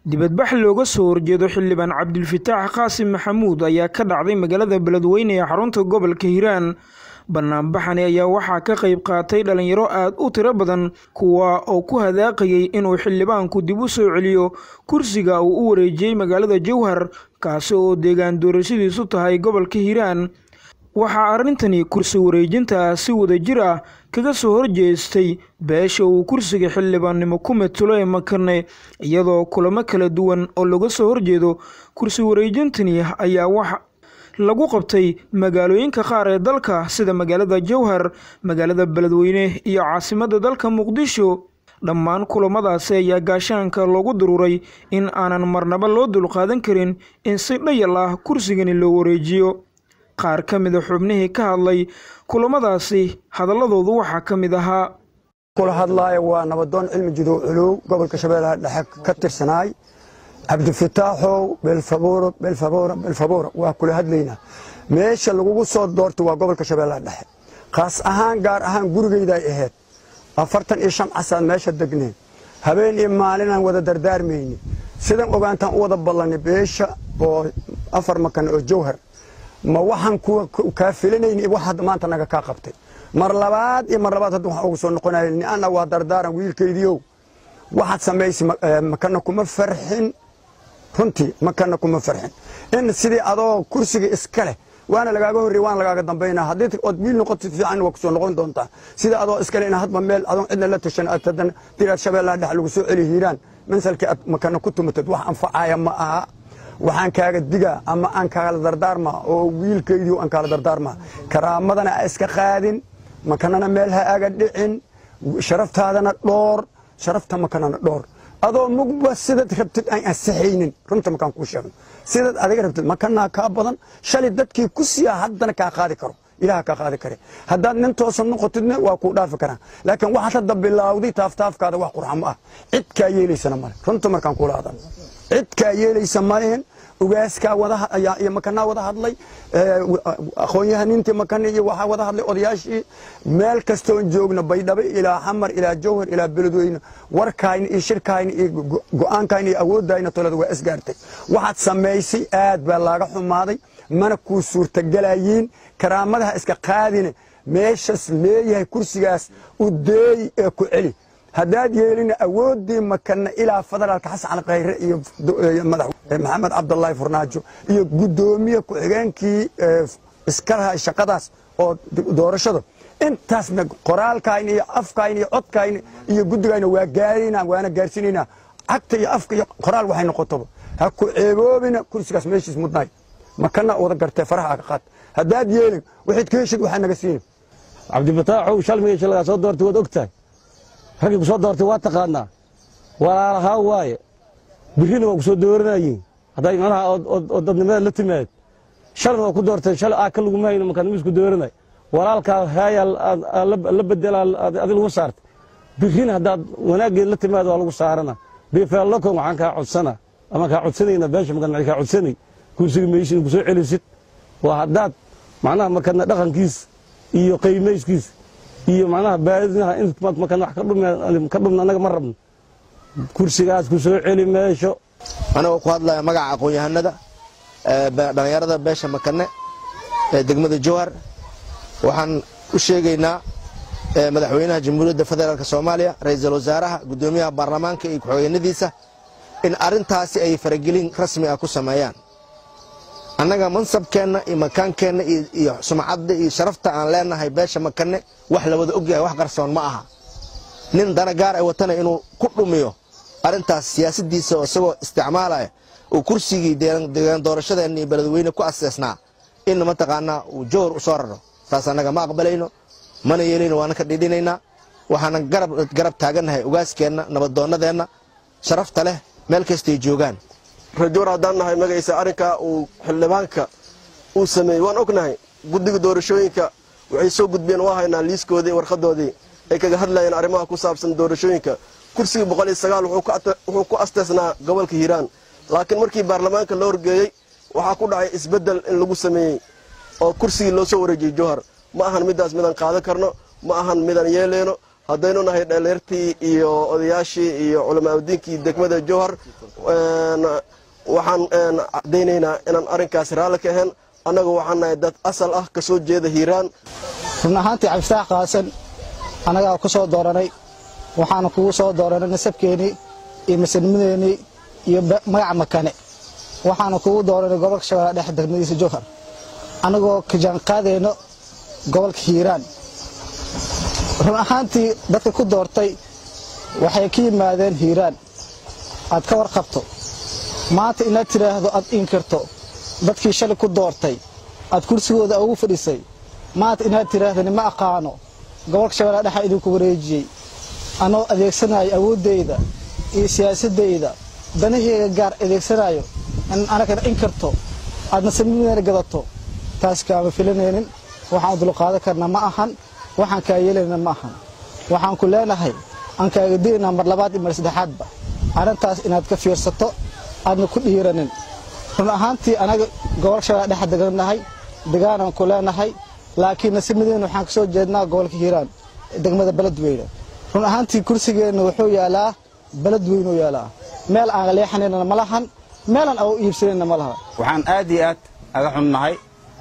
dibadbax looga soo horjeedo xildhibaan cabdilfataax qaasim maxamuud ayaa ka dhacday magaalada beledweyne ee xarunta gobolka hiiraan banaanbaxani ayaa waxaa ka qayb qaatay dhalinyaro aada u tiro badan kuwa oo ku hadaaqayay inuu xildhibaanku dib u soo celiyo kursiga uu u wareejiyey magaalada jowhar kaasi oo deegaan doorashadiisu tahay gobolka hiiraan waxaa arrintani kursi wareejinta si wadajir ah kaga soo horjeestay beesha uu kursiga xildhibaannimo ku metulo ee makane iyadoo kulamo kala duwan oo laga soo horjeedo kursi wareejintani ayaa wax lagu qabtay magaalooyinka qaar ee dalka sida magaalada jowhar magaalada beledweyne iyo caasimadda dalka muqdisho dhammaan kulamadaasi ayaa gaashaanka loogu daruuray in aanan marnaba loo dulqaadan karin in si dhayal ah kursigani loo wareejiyo qaar ka mida xubnihii ka hadlay kulamadaasi hadalladoodu waxaa ka mid ahaa kula hadlaaya waa nabadoon cilmi jidow culuw gobolka shabeellaha dhexe ka tirsanaay cabdifataaxow beelfabuuro beelfabuura beelfabuura waa kula hadlaynaa meesha lagugu soo doortay waa gobolka shabeellaha dhexe khaas ahaan gaar ahaan gurigayday ahayd afartan iyo shan casaan meesha degneen habeen iyo maalinaan wada dardaarmayni sidan ogaantaan u wada ballanay beesha oo afar makan oo jawhar ma waxaan kaa filanayni wax hadda maanta naga kaa qabtay mar labaad iyo mar labaad hadda waxaan ugu soo noqonaya ni'ana waa dardaaran wiilkaydiiow waxaad samaysay makana kuma farxin runtii makana kuma farxin in sidii adoo kursiga iska leh waana lagaaga horrey waana lagaaga dambaynaa haddii ood wiil noqoto fiican waa kusoo noqon doontaa sida adoo iskale in hadba meel adoon cidna la tashan aad haddana diraad shabeellaha dhex lagu soo celi hiiraan mansalkii aad makana ku tumatad wax anfacaya ma aha waxaan kaaga digaa ama aan kaala dardaarmaa oo wiilkaydii aan kaala dardaarmaa karaamadana a iska qaadin makanana meel ha aga dhicin sharaftaadana dhoor sharafta makanana dhoor adoo mugba sidaad rabtid aan ansaxaynin runta makaan kuu sheegno sidaad adiga rabtid makanaa kaa badan shalay dadkii ku siiyaa haddana kaa qaadi karo ilaha kaa qaadi kare haddaad nin toosan noqotidna waa kuu dhaafi karaan laakiin waxaad hadda bilawday taaftaafkaada wax qurxamo ah cid kaa yeelaysana male runta markaan kuula hadal cid kaa yeelaysa malehen ugaaskaa wadiyo makanaa wada hadlay aqoon-yahanintii makane iyo waxaa wada hadlay odayaashii meel kastoon joogna baydhabo ilaa xamar ilaa jawhar ilaa beledweyne warkayna iyo shirkayna iyo go-aankayna iyo awoodayna tolada waa isgaartay waxaad samaysay aad baa laaga xumaaday mana kuu suurtagelayiin karaamadaha iska qaadine meeshas leeyahay kursigaas u deey ee ku celi haddaad yeelina awooddii makana ilaa federaalka xasan khayre iyo maxamed cabdulaahi furnaajo iyo guddoomiye ku-xigeenkii iskalaha shaqadaas oo doorashada intaasna qoraalkayna iyo afkayna iyo codkayna iyo guddigayna waa gaarina waana gaarsiinaynaa cagta iyo afka iyo qoraal waxay noqotoba ha ku ceeboobina kursigaas meeshiis mudnaay makana wada gartee faraha aga qaad haddaad yeelin waxayd ka heshid waxaa naga siinin cabdifataaxow shalmiga lagaa soo doortay waad ogtahay raggii ku soo doortay waa taqaanaa walaalahaa waaye birrina waa ku soo dooranayiin hadday macnaha oo dadnimada la timaad shalna waa ku doorteen shal aa ka laguma hayno markaan miisku dooranay walaalkaa haayaa la bedelaa adi lagu saartay birrina haddaad wanaaggeed la timaad waa lagu saarana beefeallokon waxaan kaa codsana ama kaa codsanayna beesha markaan kaa codsanay kursiga meeshiina ku soo celisid waa haddaad macnaha markana dhaqankiis iyo qiimayskiis iyo macnaha baadinaha intaad markaan wax ka dhumna annaga ma rabno kursigaas ku soo celi meesho anagoo ku hadlaya magaca aqoon-yahanada dhallinyarada beesha makane ee degmada jowhar waxaan u sheegaynaa madaxweynaha jamhuuriyadda federaalk soomaaliya ra-iisul wasaaraha guddoomiyaha baarlamaanka iyo ku-xigeenadiisa in arrintaasi ay faragelin rasmi ah ku sameeyaan annaga mansabkeenna iyo makaankeenna iyo sumcadda iyo sharafta aan leenahay beesha makane wax la wada ogyahay wax qarsoon ma aha nin dana gaar ay watana inuu ku dhumiyo arrintaas siyaasaddiisa oo isagoo isticmaalaya uu kursigii deegaan doorashadeenna iyo beledweyne ku aseesnaa in mataqaanaa uu jowhar u soo raro taas annaga ma aqbalayno mana yeelayno waana ka dhidhinaynaa waxaanan garab taagannahay ugaaskeenna nabadoonnadeenna sharafta leh meel kastay joogaan rajoor haddaan nahay magaysa arrinkaa uu xildhibaanka uu sameeyey waan ognahay guddiga doorashooyinka waxay soo gudbeen waa haynaa liiskoodii warqadoodii ay kaga hadlayeen arrimaha ku saabsan doorashooyinka kursigii boqol iyo sagaal wuxuu ku asteesnaa gobolka hiiraan laakiin markii baarlamaanka loo horgeeyey waxaa ku dhacay isbeddel in lagu sameeyey oo kursigii loo soo wareejiyey jowhar ma ahan middaas midaan qaadan karno ma ahan midaan yeeleyno haddaynu nahay dhaliirtii iyo odayaashii iyo culamaauddiinkii degmada jowhar waxaan caddaynaynaa inaan arrinkaas raalli ka ahayn annagu waxaan nahay dad asal ah ka soo jeeda hiiraan run ahaantii cabdifitaax qaasan annagaa ku soo dooranay waxaana kugu soo dooranay nasabkeennii iyo masannimadeennii iyo magaca makane waxaana kugu dooranay gobolka shabeellaha dhexe degmadiisa jowhar annagoo ka jaanqaadayno gobolka hiiraan run ahaantii dadka ku doortay waxay ka yimaadeen hiiraan aad ka warqabto maanta inaad tidhaahdo aad inkirto dadkii shalay ku doortay aad kursigooda ugu fadhisay maanta inaad tidhaahdo nima aqaano gobolka shabeellaha dhexa idinku wareejiyey anoo adeegsanayo awooddayda iyo siyaasaddayda danahayga gaar adeegsanayo in anagana inkirto aadna samideena gadato taas kaama filanaynin waxaan dulqaadan karna ma ahan waxaan kaa yeelayna ma ahan waxaan ku leenahay aan kaaga dilaynaa mar labaad iyo mar saddexaadba arrintaas inaad ka fiirsato aadna ku dhiiranin run ahaantii anaga gobolka shabeellaha dhexa degannahay degaanaan ku leenahay laakiin nasimadeena waxaan ka soo jeednaa gobolka hiiraan degmada beledweyne run ahaantii kursigeenna wuxuu yaalaa beledweynuu yaalaa meel aan leexanayna ma lahan meelaan au iibsanayna ma laha waxaan aad iyo aad aga xunnahay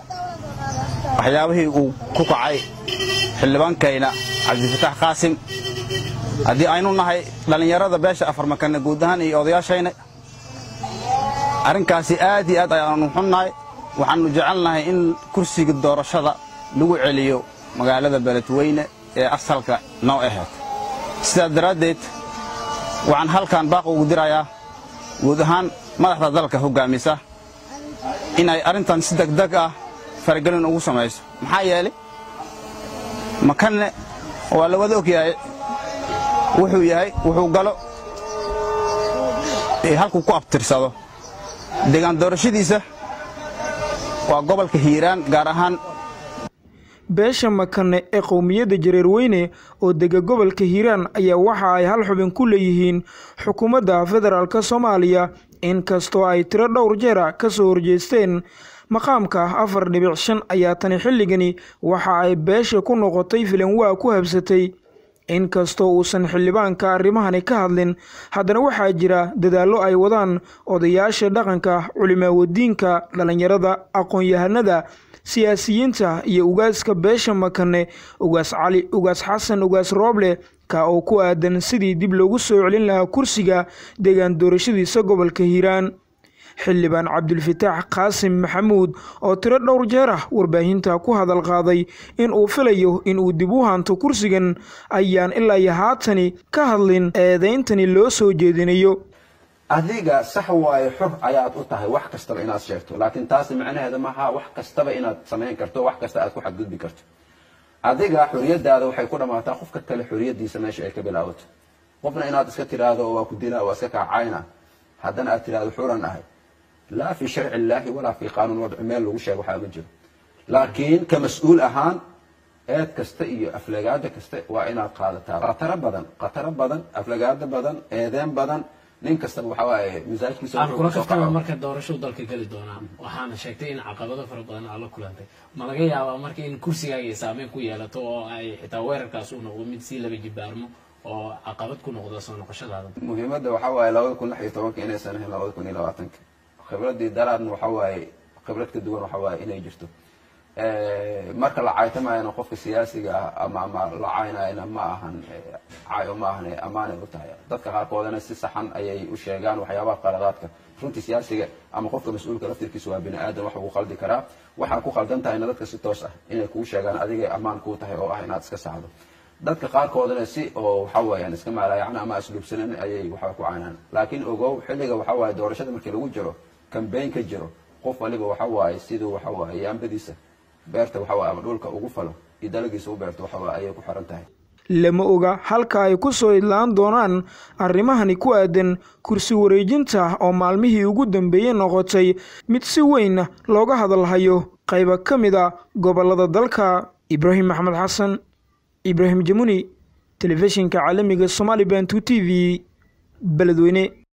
waxyaabihii uu ku kacay xildhibaankayna cabdifatax qaasim haddii aynu nahay dhallinyarada beesha afarmakanna guud ahaan iyo odayaashayna arrinkaasi aad iyo aad ayaanu xunnahay waxaannu jecelnahay in kursiga doorashada lagu celiyo magaalada beledweyne ee asalka noo ahayd sidaas daraaddeed waxaan halkan baaq ugu dirayaa guud ahaan madaxda dalka hoggaamisa inay arrintan si degdeg ah faragelin ugu samayso maxaa yeelay makanne waa la wada og yahay wuxuu yahay wuxuu galo halkuu ku abtirsado deegaan doorashadiisa waa gobolka hiiraan gaar ahaan beesha makane ee qowmiyadda jareerweyne oo dega gobolka hiiraan ayaa waxa ay hal xubin ku leeyihiin xukuumadda federaalk soomaaliya inkastoo ay tiro dhowr jeera ka soo horjeesteen maqaamka afar dhibic shan ayaa tani xilligani waxa ay beesha ku noqotay filanwaa ku habsatay inkastoo uusan xildhibaanka arrimahani ka hadlin haddana waxaa jira dadaallo ay wadaan odayaasha dhaqanka culimaawadiinka dhallinyarada aqoon-yahanada siyaasiyiinta iyo ugaaska beesha makane ugaas cali ugaas xasan ugaas rooble ka oo ku aadan sidii dib loogu soo celin lahaa kursiga deegaan doorashadiisa gobolka hiiraan xildhibaan cabdulfataax qaasim maxamuud oo tiro dhowr jeer ah warbaahinta ku hadal qaaday in uu filayo inuu dib u hanto kursigan ayaan ilaa iyo haatani ka hadlin eedayntani loo soo jeedinayo adiga sax waayo xor ayaad u tahay wax kastaba inaad sheegto laakiin taasi macnaheeda maaha wax kastaba inaad samayn karto wax kasta aad ku xadgudbi karto adiga xoriyadaada waxay ku dhammaataa qofka kale xoriyadiisa meesha ay ka bilaabato qofna inaad iska tiraahdo waa ku dilaa waa iska kaacayna haddana aad tiraahdo xuran ahay laa fi sharci illaahi walaa fi qaanuun wadci meel lagu sheego waxaa ma jiro laakiin ka mas-uul ahaan eed kasta iyo aflagaada kasta waa inaad qaadataa khataro badan khataro badan aflagaado badan eedeen badan nin kastaba waxa waaye misaajkiisa aan kula kaftama marka doorashadu dalka geli doonaa waxaana sheegtay in caqabado fara badan aad la kulantay ma laga yaabaa marka in kursigaaga ay saameyn ku yeelato oo ay xitaa weerarkaas uu noqdo mid sii laba jibaarmo oo caqabad ku noqdo soo noqoshadaada muhiimadda waxa waaye labada kun lix iyo tobanka inaysan ahayn labada kun iyo labaatanka khibradii daraadna waxa waaye khibrad ka duwan waxa waaye inay jirto marka la caytamayana qofka siyaasiga ah ama ama la caynayana ma ahan cayo ma ahan ammaanay u tahay dadka qaarkoodana si saxan ayay u sheegaan waxyaabaha qaladaadka runtii siyaasiga ama qofka mas-uulka laftirkiisa waa bini aadan wax uu qaldi karaa waxaa ku qaldan tahayna dadka si toos ah inay kuu sheegaan adigay ammaan kuu tahay oo ah inaad iska saxdo dadka qaarkoodana si oo waxa weeyaan iska maalaayacna ama asluubsanan ayay waxba ku caynaan laakiin ogow xilliga waxa waaye doorashada markii lagu jiro kambayn ka jiro qof waliba waxa waaye siduu waxa waaye yaambadiisa beerta waxa waaye ama dhulka ugu falo iyo dalagiisa u beerto waxa waaye ayay ku xiran tahay lama oga halka ay ku soo idlaan doonaan arrimahani ku aadan kursi wareejinta oo maalmihii ugu dambeeyey noqotay mid si weyn looga hadalhayo qayba ka mid a gobollada dalka ibraahim maxamed xasan ibraahim jamuni telefishinka caalamiga somali bantu t v beledweyne